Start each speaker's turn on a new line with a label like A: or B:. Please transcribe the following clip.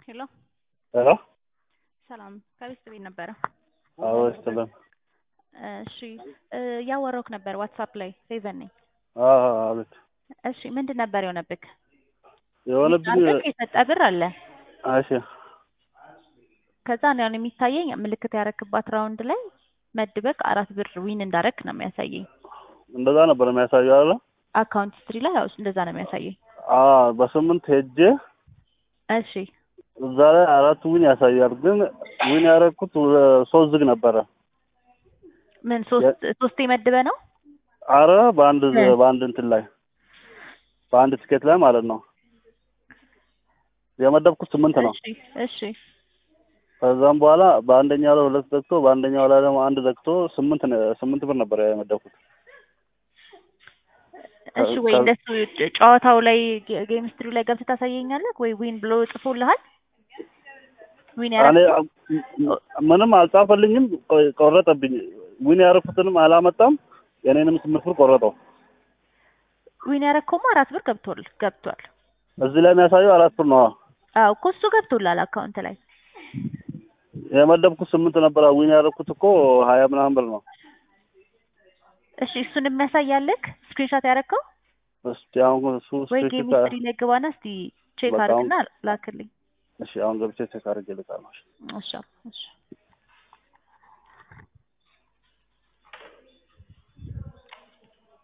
A: ሄሎ
B: ሄሎ
A: ሰላም ከቤት ቤት ነበረ።
B: አዎ ይስጥልን።
A: እሺ እያወራሁህ ነበር ዋትሳፕ ላይ ፌቨን ነኝ።
B: አዎ አቤት።
A: እሺ ምንድን ነበር የሆነብክ?
B: የሆነብኝ
A: አርገህ የሰጠ ብር አለ።
B: እሺ
A: ከዛ ነው አሁን የሚታየኝ ምልክት ያረክባት ራውንድ ላይ መድበክ አራት ብር ዊን እንዳረክ ነው የሚያሳየኝ።
B: እንደዛ ነበር የሚያሳየው አይደለ?
A: አካውንት ስትሪ ላይ ያው እንደዛ ነው የሚያሳየኝ።
B: አዎ በስምንት ሄጄ
A: እሺ
B: እዛ ላይ አራት ዊን ያሳያል። ግን ዊን ያደረኩት ሶስት ዝግ ነበረ።
A: ምን ሶስት ሶስቴ መድበ ነው?
B: አረ በአንድ
A: እ።
B: በአንድ እንትን ላይ በአንድ ትኬት ላይ ማለት ነው የመደብኩት ስምንት ነው።
A: እሺ እሺ
B: ከዛም በኋላ በአንደኛው ላይ ሁለት ዘግቶ በአንደኛው ላይ ደግሞ አንድ ዘግቶ ስምንት ነ- ስምንት ብር ነበር የመደብኩት።
A: እሺ ወይ
B: ከ-
A: እንደሱ ጨዋታው ላይ ጌም ስትሪው ላይ ገብተህ ታሳየኛለህ ወይ ዊን ብሎ ጽፎልሃል? ዊን
B: እኔ
A: ያረክ
B: ምንም አልጻፈልኝም፣ ቆ- ቆረጠብኝ። ዊን ያደረኩትንም አላመጣም፣ የኔንም ስምንት ብር ቆረጠው።
A: ዊን ያረከውማ አራት ብር ገብቷል ገብቷል።
B: እዚህ ላይ የሚያሳየው አራት ብር ነው።
A: አዎ እኮ እሱ ገብቶላል አካውንት ላይ
B: የመደብኩት ስምንት ነበር። ዊን ያደረኩት እኮ ሀያ ምናምን ብር ነው።
A: እሺ እሱን የሚያሳያልክ ስክሪንሾት ያረከው
B: እስቲ አሁን እሱ
A: ወይ
B: ስክሪፕት
A: ጌም ሂስትሪ ላይ ግባና እስቲ ቼክ
B: በቃ አሁን-
A: አድርግና ላክልኝ።
B: እሺ አሁን ገብቼ ቼክ አድርጌ ልጣለሁ።
A: እሺ እሺ